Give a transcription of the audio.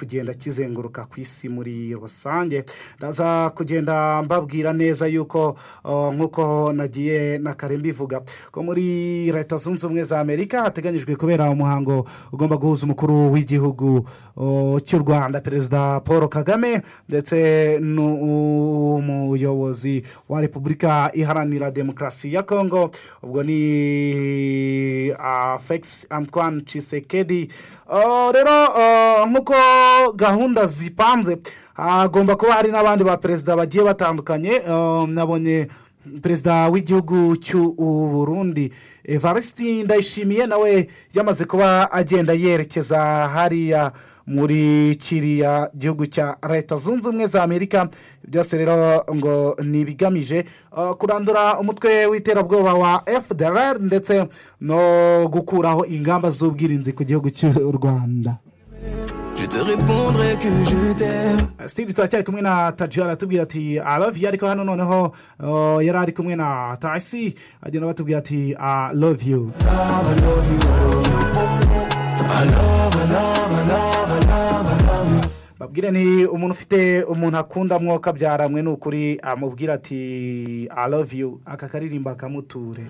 kugenda kizenguruka ku isi muri rusange ndaza kugenda mbabwira neza yuko nk'uko nagiye na kare mbivuga ko muri leta zunze ubumwe za amerika hateganyijwe kubera umuhango ugomba guhuza umukuru w'igihugu cy'u rwanda perezida paul kagame ndetse n'umuyobozi wa repubulika iharanira demokarasi ya kongo ubwo ni afegisi antoine cisekedi rero nk'uko gahunda zipanze hagomba kuba hari n'abandi ba perezida bagiye batandukanye nabonye perezida w'igihugu Burundi evariste ndayishimiye nawe yamaze kuba agenda yerekeza hariya muri kiriya gihugu cya leta zunze ubumwe za amerika byose rero ngo ni ibigamije kurandura umutwe w'iterabwoba wa fdr ndetse no gukuraho ingamba z'ubwirinzi ku gihugu cy'u rwanda sitidi turacyari kumwe na tajiyo aratubwira ati aravi ariko hano noneho yari ari kumwe na tasi agenda batubwira ati aravi yu babwire ni umuntu ufite umuntu akunda mwoka byaranywe ni ukuri amubwira ati aravi yu aka karirimba kamuture